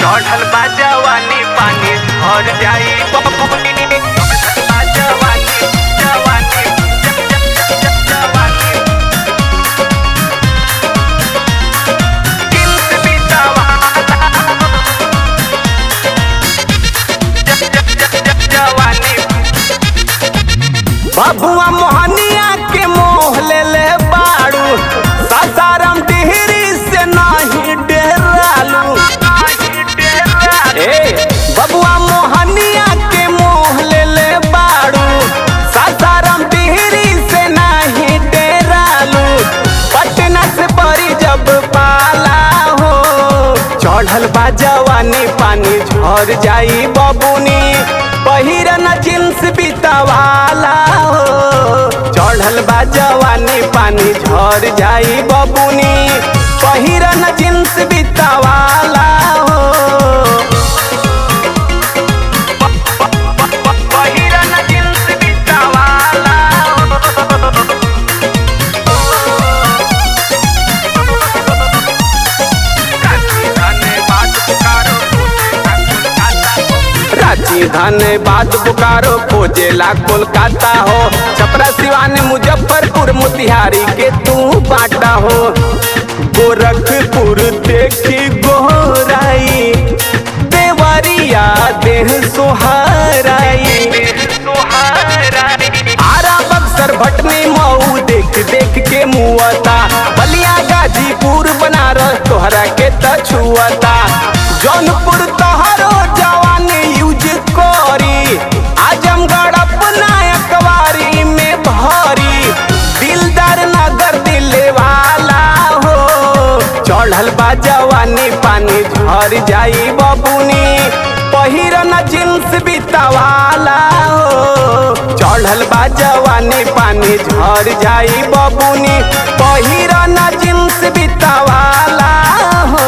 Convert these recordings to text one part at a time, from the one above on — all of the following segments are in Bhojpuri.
चढ़ल बा जवानी पानी भर जाई बबुनी चढ़ल बा जवानी जवानी ज- ज- ज- जवानी किल्स बितावाला ज- ज- ज- ज- जवानी बबुआ मोहनिया के मोह ले ले बाड़ू सासाराम डिहरी से नाही डेरालू ए बबुआ मोहनिया के मोह ले ले बाड़ू सासाराम डिहरी से नाही डेरालू पटना से बड़ी जब पाला हो चढ़ल बा जवानी पानी झर जाई बबुनी पहिरन जींस बितावाला हो चढ़ल बा जवानी पानी झर जाई बबुनी पहिरन जींस बितावाला हो पहिरन जींस बितावाला रांची धनबाद बोकारो खोजेला कोलकाता हो छपरा सिवान मुजफ्फरपुर मोतिहारी के तू बाटा हो गोरखपुर देखी गोराई देवरिया देह सोहाराई आरा बक्सर भटनी मऊ देख देख के मुआता बलिया गाजीपुर बनारस तोहरा के तछुआता जौनपुर तोहरो जवानी यूज करी आजमगढ़ अपना अखबारी में भरी दिलदार नगर दिले वाला हो चढ़ल बा जवानी पानी झर जाई बबुनी पहिरन जींस बितावाला हो चढ़ल बा जवानी पानी झर जाई बबुनी पहिरन जींस बितावाला हो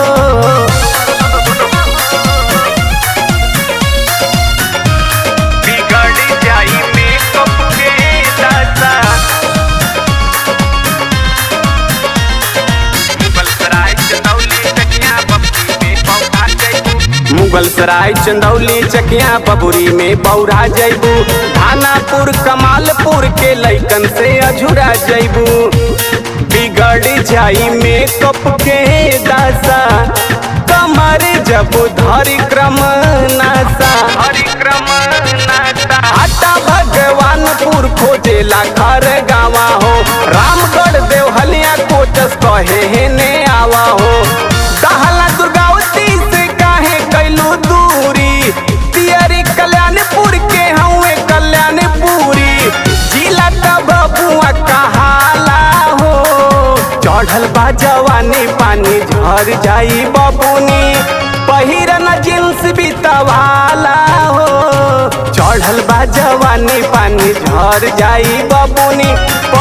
बिगड़ जाई मेकअप के दादा मुगल सराय चंदौली कन्या बप्पी में पौधा जैबू मुगल सराय चंदौली चकिया बबुरी में बौरा जैबू धानापुर कमालपुर के लैकन से अझुरा जैबू बिगड़ जाई मेकअप के दासा कमर जब धरी क्रम नासा हरिक्रम नाता आटा भगवानपुर खोजेला घर गावा हो रामगढ़ देवहलिया कोटस कहे हे ने आवा हो दहला दुर्गावती से काहे कैलू दूरी तियरी कल्याणपुर के हउए कल्याणपुरी जिला का बबुआ कहाला हो चढ़ल बा जवानी पानी झर जाई बबुनी पहिरन जींस बितवाला हो चढ़ल बा जवानी पानी झर जाई बबुनी